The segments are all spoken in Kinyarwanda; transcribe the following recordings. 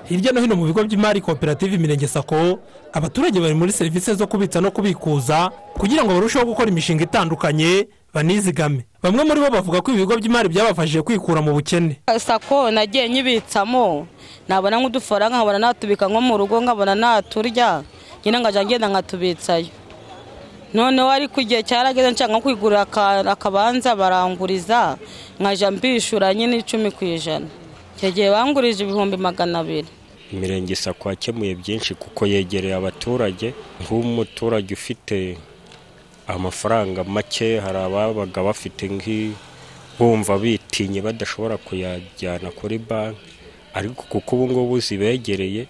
hirya no hino mu bigo by'imari koperative imirenge sako abaturage bari muri serivisi zo kubitsa no kubikuza kugira ngo barusheho gukora imishinga itandukanye banizigame bamwe muri bo bavuga ko ibi bigo by'imari byabafashije kwikura mu bukene sako nagiye nyibitsamo nabona nk'udufaranga nkabona natubika nko mu rugo nkabona naturya nyine nkajya ngenda nkatubitsayo noneho ariko igihe cyarageze nshaka nko kwigurira akabanza baranguriza nkajya mbishyura nyine icumi ku ijana icyo gihe bangurije ibihumbi magana abiri imirenge sako yakemuye byinshi kuko yegereye abaturage nk'umuturage ufite amafaranga make hari ababaga bafite bumva bitinye badashobora kuyajyana kuri banki ariko kuko ubu ngubu zibegereye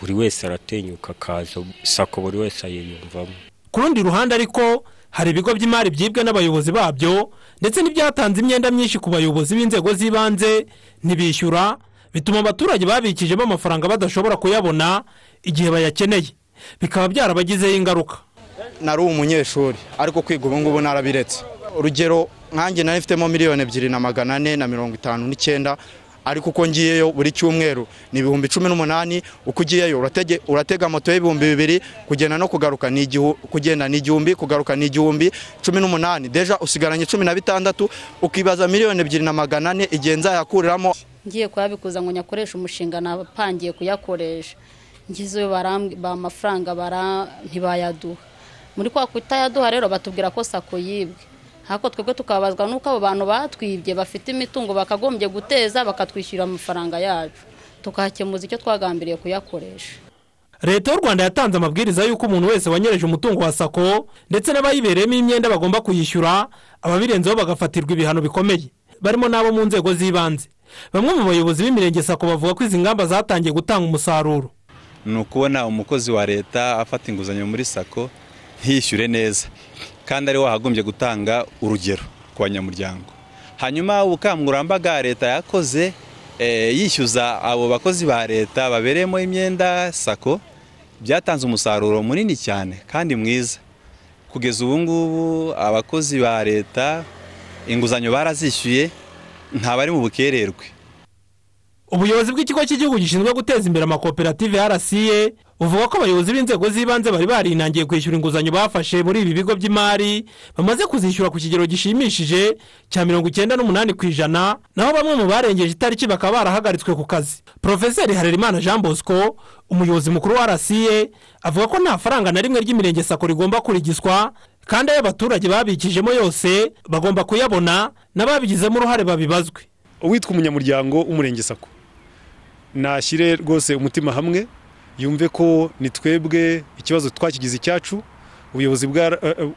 buri wese aratinyuka akaza sako buri wese ayiyumvamo ku rundi ruhande ariko hari ibigo by'imari byibwe n'abayobozi babyo ndetse n'ibyatanze imyenda myinshi ku bayobozi b'inzego z'ibanze ntibishyura bituma abaturage babikijemo amafaranga badashobora kuyabona igihe bayakeneye bikaba byarabagizeho ingaruka nari umunyeshuri ariko kwiga ubu ngubu narabiretse urugero nkanjye nari mfitemo miliyoni ebyiri na magana ane na mirongo itanu n'icyenda ariko uko ngiyeyo buri cyumweru ni ibihumbi cumi n'umunani uko ugiyeyo uratega moto y'ibihumbi bibiri kugenda no kugaruka ni kugenda ni igihumbi kugaruka ni igihumbi cumi n'umunani deja usigaranye cumi na bitandatu ukibaza miliyoni ebyiri na magana ane igihe nzayakuriramo ngiye kuyabikuza ngo nyakoreshe umushinga napangiye kuyakoresha ngezeyo amafaranga ntibayaduha muri kwa kutayaduha rero batubwira ko sako yibwe ariko twebwe tukabazwa n'uko abo bantu batwibye bafite imitungo bakagombye guteza bakatwishyura amafaranga yacu tukahakemuza icyo twagambiriye kuyakoresha leta y'u rwanda yatanze amabwiriza y'uko umuntu wese wanyereje umutungo wa sako ndetse n'abayibereyemo imyenda bagomba kuyishyura ababirenzeho bagafatirwa ibihano bikomeye barimo n'abo mu nzego z'ibanze bamwe mu bayobozi b'imirenge sako bavuga ko izi ngamba zatangiye gutanga umusaruro ni ukubona umukozi wa leta afata inguzanyo muri sako hishyure neza kandi ari wahagombye gutanga urugero ku banyamuryango hanyuma ubukangurambaga leta yakoze yishyuza abo bakozi ba leta babereyemo imyenda sako byatanze umusaruro munini cyane kandi mwiza kugeza ubu ngubu abakozi ba leta inguzanyo barazishyuye ntabari mu bukererwe ubuyobozi bw'ikigo cy'igihugu gishinzwe guteza imbere amakoperative rca buvuga ko abayobozi b'inzego z'ibanze bari barinangiye kwishyura inguzanyo bafashe muri ibi bigo by'imari bamaze kuzishyura ku kigero gishimishije cya mirongo icyenda n'umunani ku ijana naho bamwe mu barengeje itariki bakaba barahagaritswe ku kazi porofeseri harerimana jean bosco umuyobozi mukuru wa rca avuga ko nta faranga na rimwe ry'imirenge sako rigomba kurigizwa kandi ayo abaturage babikijemo yose bagomba kuyabona n'ababigizemo uruhare babibazwe uwitwa umunyamuryango w'umurenge sako nashyire rwose umutima hamwe yumve ko ni twebwe ikibazo twakigize icyacu ubuyobozi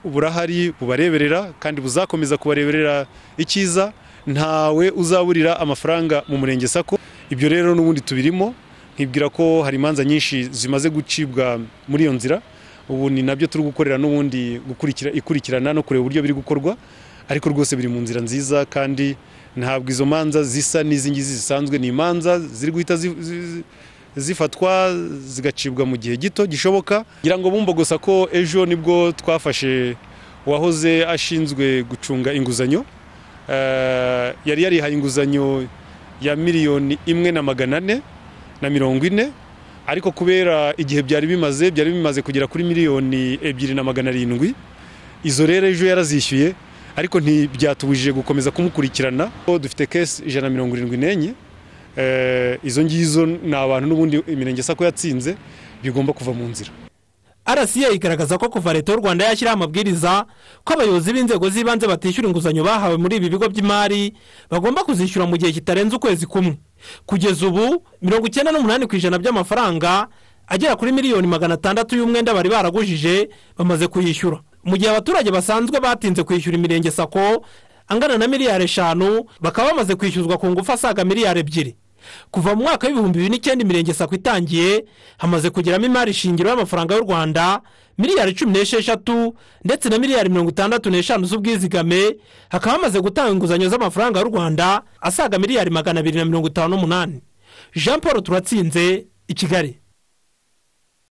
burahari bubareberera kandi buzakomeza kubareberera icyiza ntawe uzaburira amafaranga mu murenge sako ibyo rero n'ubundi tubirimo nkibwira ko hari imanza nyinshi zimaze gucibwa muri iyo nzira ubu ni nabyo turi gukorera n'ubundi ikurikirana no kureba uburyo biri gukorwa ariko rwose biri mu nzira nziza kandi ntabwo izo manza zisa n'izi ngizi zisanzwe ni imanza ziri guhita zifatwa zigacibwa mu gihe gito gishoboka kugira ngo bumva gusa ko ejo nibwo twafashe uwahoze ashinzwe gucunga inguzanyo yari yarihaye inguzanyo ya miliyoni imwe na magana ane na mirongo ine ariko kubera igihe byari bimaze byari bimaze kugera kuri miliyoni ebyiri na magana arindwi izo rero ejo yarazishyuye ariko ntibyatubujije gukomeza kumukurikirana dufite kesi ijana na mirongo irindwi n'enye izo ngizo ni abantu n'ubundi imirenge sako yatsinze bigomba kuva mu nzira rca igaragaza ko kuva leta y'u rwanda yashyiraho amabwiriza ko abayobozi b'inzego z'ibanze batishyura inguzanyo bahawe muri ibi bigo by'imari bagomba kuzishyura mu gihe kitarenze ukwezi kumwe kugeza ubu mirongo icyenda n'umunani ku ijana by'amafaranga agera kuri miliyoni magana atandatu y'umwenda bari baragujije bamaze kuyishyura mu gihe abaturage basanzwe batinze kwishyura imirenge sako angana na miliyari eshanu bakaba bamaze kwishyuzwa ku ngufu asaga miliyari ebyiri kuva mu mwaka w'ibihumbi bibiri n'icyenda imirenge sako itangiye hamaze kugeramo imari shingiro y'amafaranga y'u rwanda miliyari cumi n'esheshatu ndetse na miliyari mirongo itandatu n'eshanu z'ubwizigame hakaba hamaze gutanga inguzanyo z'amafaranga y'u rwanda asaga miliyari magana abiri na mirongo itanu n'umunani jean paul turatsinze i kigali